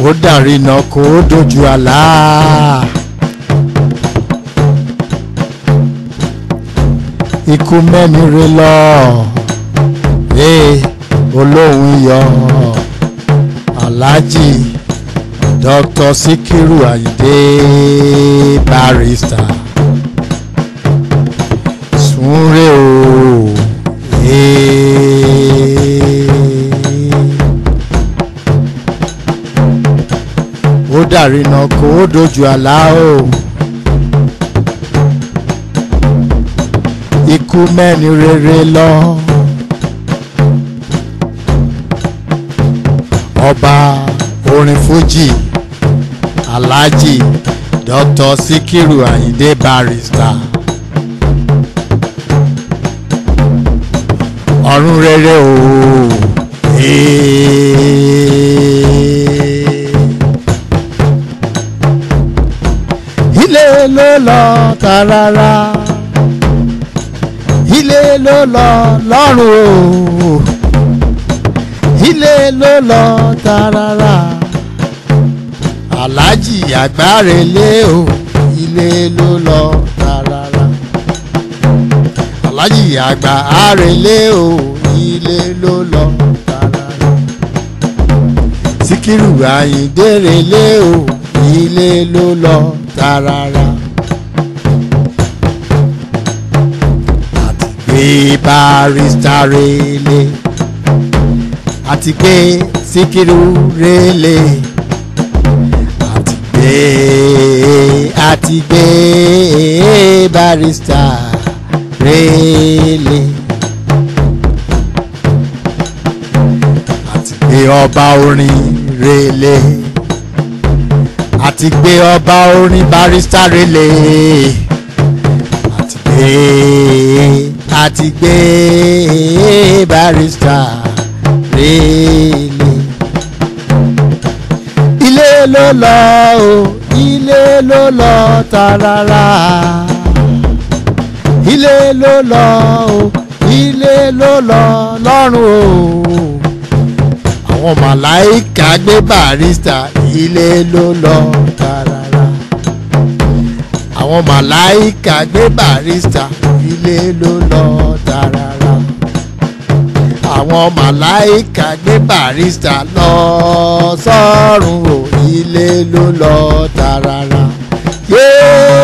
ó dàrí iná kó o dojú àlá. ikú mẹ́ni re lọ ee olóhùn yọ aláàjì dr sikiru ayinde barrister sunre o ee ó dàrí iná kó o dojú àlá o. ikú mẹ́ni rere lọ. ọba orin fújì alhaji dr sikiru ayinde barrister. ọ̀run rere o. ilé ló lọ tààràrà ilé ló lọ lọ́rùn o ilé ló lọ tààràrà aláàjì àgbárelé o ilé ló lọ tààràrà aláàjì àgbárelé o ilé ló lọ tààràrà síkírù àyíndérelé o ilé ló lọ tààràrà. gbé barista rele àti gbé síkírù rele àti gbé àti gbé barista rele àti gbé ọba orin rele àti gbé ọba orin barista rele àti gbé àti gbé barista rèlè. ilé ló lọ o ilé ló lọ tààràrà. ilé ló lọ o ilé ló lọ lọ́rùn o. àwọn màláìka gbé barista ilé ló lọ tààràrà. àwọn màláìka gbé barista ilé ló lọ tààràrà àwọn màláìka gbé barista lọ sọ́run o ilé ló lọ tààràrà yéé